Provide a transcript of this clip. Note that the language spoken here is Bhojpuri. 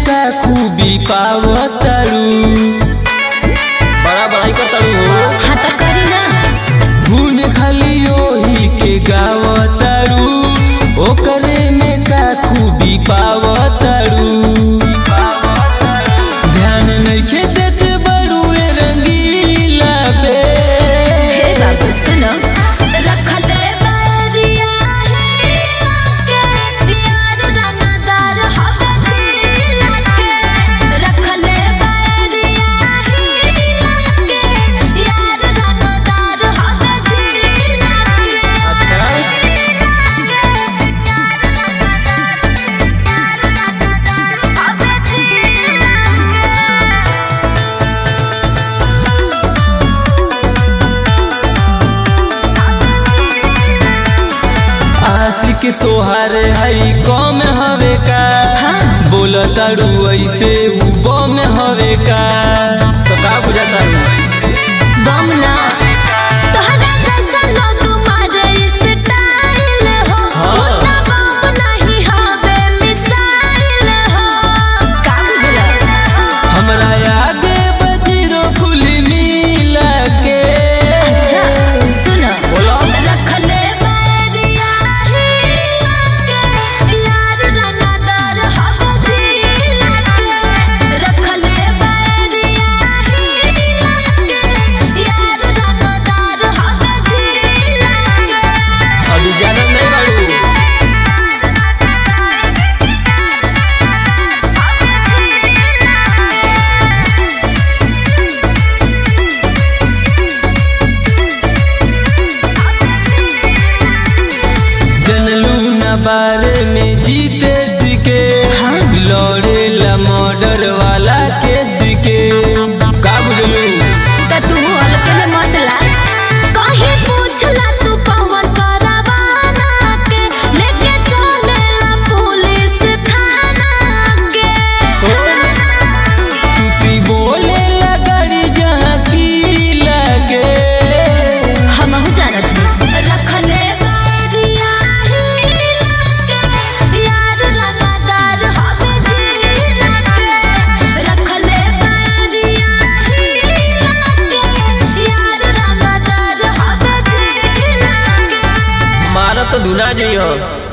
का खूबी पावतारू बड़ा बड़ाई करतारू हो हाँ तो करी ना गुण खाली ओही के गावतारू ओकरे में का खूबी पावतारू ध्यान नइखे देत बड़ुए रंगीला पे हे बाबू सुनो रखले बारिया है आके यार रंगदार हवे दिल के रखले बारिया है आके यार रंगदार हवे दिल के अच्छा आशिक तोहार हई कम हवे का हाँ। बोलतारू ऐसे उ बम हवे का तो का बुझाता बम ना तोहरा जैसा लोग मारे स्टाइल हो हाँ। उतना बम नहीं हवे मिसाइल हो का बुझला हमरा आगे बजरो खुली मिला के अच्छा सुनो बोलो रखले बैरिया ही आके यार रंगदार हवे दिल के रखले बैरिया ही आके यार रंगदार हवे दिल के अभी जानम नहीं बाड़ू जनलू न बारे में जीते सीखे हाँ। लौड़े ला मर्डर वाला के सीखे का बुझलू त तू हल्के में मत ला कहीं पूछला तू पवन परवाना के लेके चलेला पुलिस थाना के टूपी बोले लगड़ी जहाँ की लगे हमहू जानत हई रखले बैरिया ही लागे यार रंगदार हवे दिल के रखले बैरिया ही लागे यार रंगदार हवे दिल के मारा तो धुना जइयो